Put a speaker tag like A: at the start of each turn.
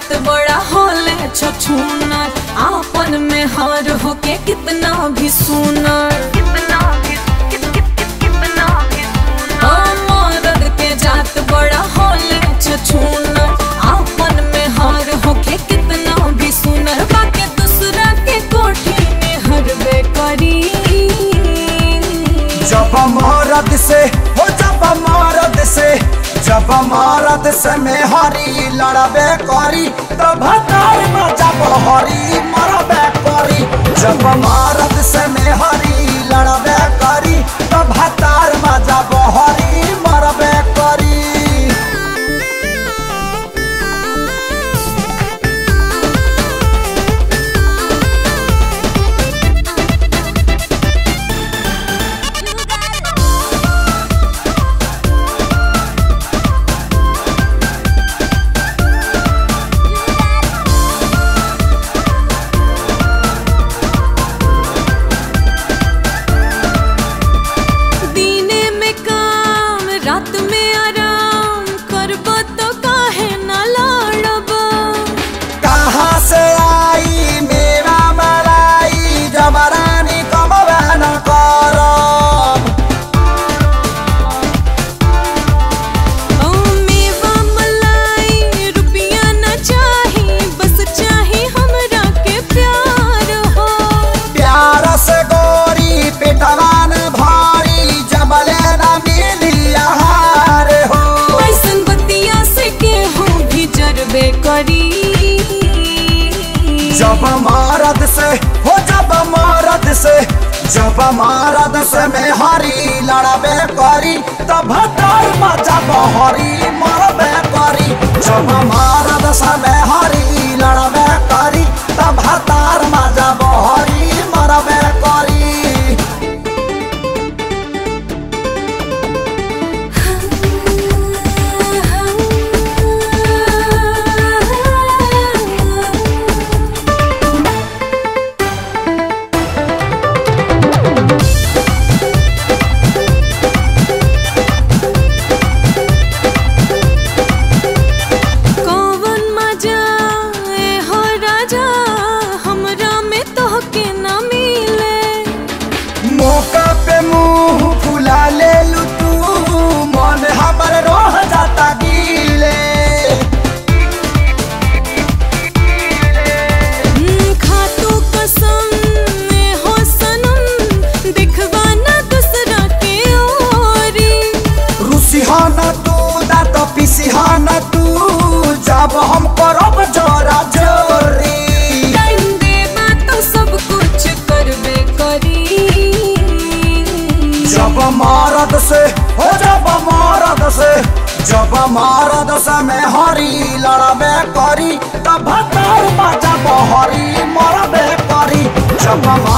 A: जात बड़ा होले छछूनर आपन में हार होके कितना भी सुनर कितना भी कितना भी मरद के जात बड़ा होले छछूनर आपन में हार होके कितना भी सुनर बाके दूसरा के कोठी में हरबे करी
B: जब मरद से हो जब मरद से जब मरद से में हरी लड़बे करी तब भतार में जब हरी मरबे करी जब मरद से में हरी लड़बे करी तब भतार में जब हरी मरबे करी
A: दीने में काम रात में आराम करब तो काहे ना लड़ब
B: कहाँ से आई मेरा मलाई जबरानी कमबे न करब
A: ओ मेवा मलाई रुपया न चाही बस चाही हमरा के प्यार हो
B: प्यार से गोरी पिटवान भारी जबले न मिली आहार हो
A: ऐसन बतिया से केहू भी जरबे करी
B: जब मरद से हो जब मरद से जब मरद से में हरी लड़बे करी तब भतर में जब हरी मरबे करी जब मरद से में हरी लड़बे करी तब भतर में जब हरी मरबे करी
A: कौवन मजा ए हो राजा हमरा में तोहके न मिले
B: मौका पे मुंह फुला ले लू तू मन हमर रोह जाता गीले
A: हम्म, खातू कसम ए हो सनम दिखवा न दूसरा के ओरी
B: रुसिहाना तू दांत पिसिहाना तू जब हम करब जोरा जोरी
A: टाइम देबा तो सब कुछ करबे करी
B: जब मरद से हो जब मरद से जब मरद से में हरी लड़बे करी तब भतर जब हरी मरबे करी जब